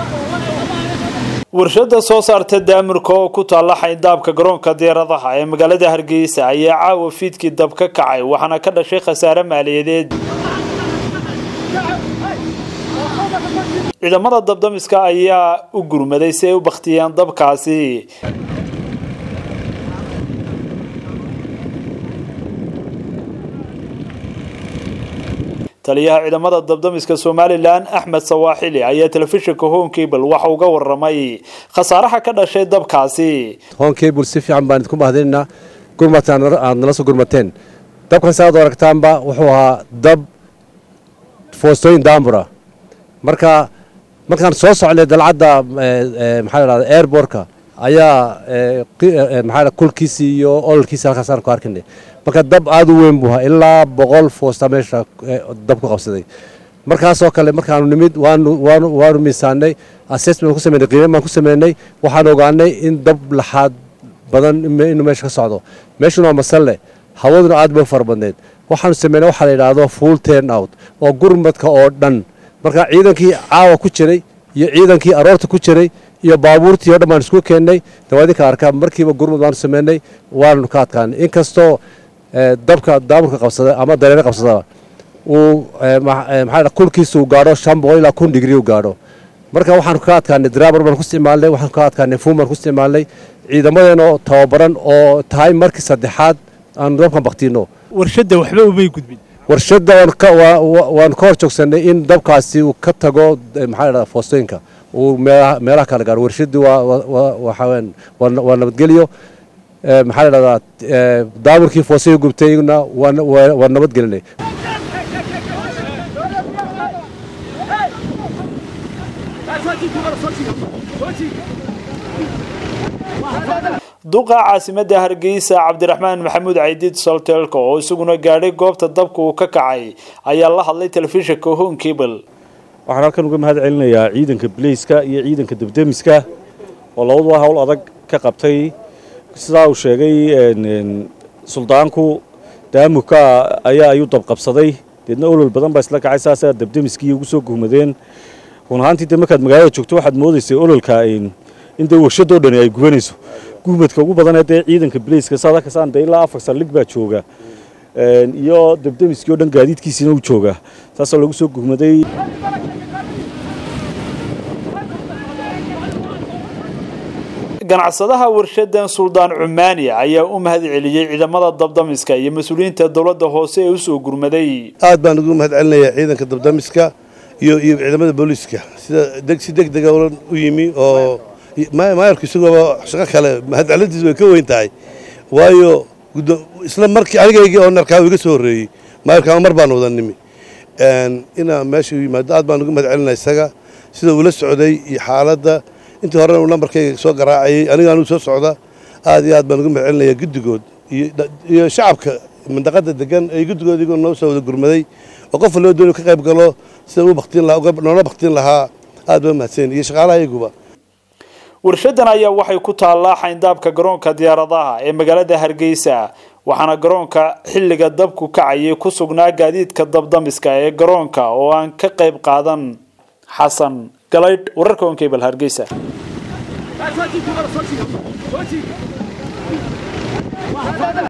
warshada soo saarta daamurka oo ku taalla xayndaabka garoonka diyaaradaha ee magaalada hargeysa ayaa caawa fiidkii dab ka kacay waxaana ka dhashay khasaare maaliyadeed ciidamada dabdamiska ayaa u gurmaday si ay u bakhtiyeen dabkaasi taliyaha ciidamada dabdamiska somalilan axmed sawaaxili ayaa telefishinka honkable waxa uga waramay khasaaraha ka dhashay dabkaasi honkable si fiican baan idinku mahadinaynaa gurmataan aad nala soo gurmateen dabkan saaad aragtaanba wuxuu ahaa dab foostooyin daambura marka markaan soo socnay dalcadda maxaa la dhahda airbortka ayaa maxaa kulkiisii iyo ololkiisii halkaasaan ku arkinay marka dab aada u weyn buu ahaa ilaa boqol foosta meesha dab ku qabsaday markaasoo kale markaanu nimid waanu waanu waanu miisaanay assessment ku sameynay qiime baan ku sameynay waxaan ogaanay in dab laxaad badan inuu meesha ka socdo meeshuna waa masalle hawaduna aad bay u fara badneyd waxaanu sameynay waxaa la yidhaahdo full turn out oo gurmadka oo dhan marka ciidankii caawa ku jiray iyo ciidankii aroorta ku jiray iyo baabuurtii o dhan baan isku keennay dawaadinka arkaa markiiba gurmud baanu sameynay waananu ka adkaanay inkastoo dabka daaburka qabsada ama dareere qabsadaba uu maxaa kulkiisa uu gaadho shan boqol ilaa kun digrii u gaadho marka waxaanu ka adkaanay draabar baan ku isticmaalnay waxaanu ka adkaanay fuum baan ku isticmaalnay ciidamadeenoo tababaran oo tahay markii saddexaad aanu dabkan baktiino warshada waxba umay gudbin warshadda waanu ka hor joogsanay in dabkaasi uu ka tago maxaa la foostooyinka uu meelaha kala gaaro warshadii waxaweyaan waa nabadgelyo maxaa la dhahdaa daamurkii foostooyin gubtayna waa nabadgelinay duqa caasimada hargeysa cabdiraxmaan maxamuud caydiid soltelko oo isaguna gaadhay goobta dabka uu ka kacay ayaa la hadlay telefishinka honkable waxaan halkan uga mahad celinayaa ciidanka bileyska iyo ciidanka dabdemiska oo labaduba hawl adag ka qabtay sidaa uu sheegay suldaanku daamurka ayaa ayuu dabqabsaday deedna olol badan baa isla kacay saasaa dabdemiskii ugu soo guhmadeen run ahaantii de markaad magaalada joogto waxaad moodaysay ololka in dee warshadoo dhani ay gubanayso guhmadka ugu badanee dee ciidanka bileyska saad arkasaan dee ilaa afar saldhig baa jooga iyo dabdemiskii o dhan gaadiidkiisiina uu jooga saasoo lagu soo guhmaday ganacsadaha warshadan suldaan cumaani ayaa u mahad celiyey ciidamada dabdamiska iyo mas-uuliyiinta dowladda hoose ee usoo gurmaday aad baan ugu mahad celinayaa ciidanka dabdamiska iyo iyo ciidamada booliiska sida si deg dega u yimi oo maayarku isagooba shaqo kale mahadcelintiis way ka weyn tahay waayo isla markii anigaygii oo narkaa iga soo horreeyey maayarka mar baan wada nimi inaa meesha u yimaado aad baan uga mahad celinaya isaga sida uula socday iyo xaaladda intii horena uu nambarkayga soo garaacayay aniga anugu soo socda aad iyo aad baan uga mahad celinaya guddigood iyo shacabka mandaqada degan ee guddigood igoo noo soo wada gurmaday oo qof loo doonay ka qayb galo sida u baktiin lahaa noola baktiin lahaa aad baa mahadsan iyo shaqaalaha iyaguba warshadan ayaa waxay ku taallaa xayndaabka garoonka diyaaradaha ee magaalada hargeysa waxaana garoonka xilliga dabku kacayay ku sugnaa gaadiidka dabdamiska ee garoonka oo aan ka qayb qaadan xasan galaydh wararka onkebal hargeysa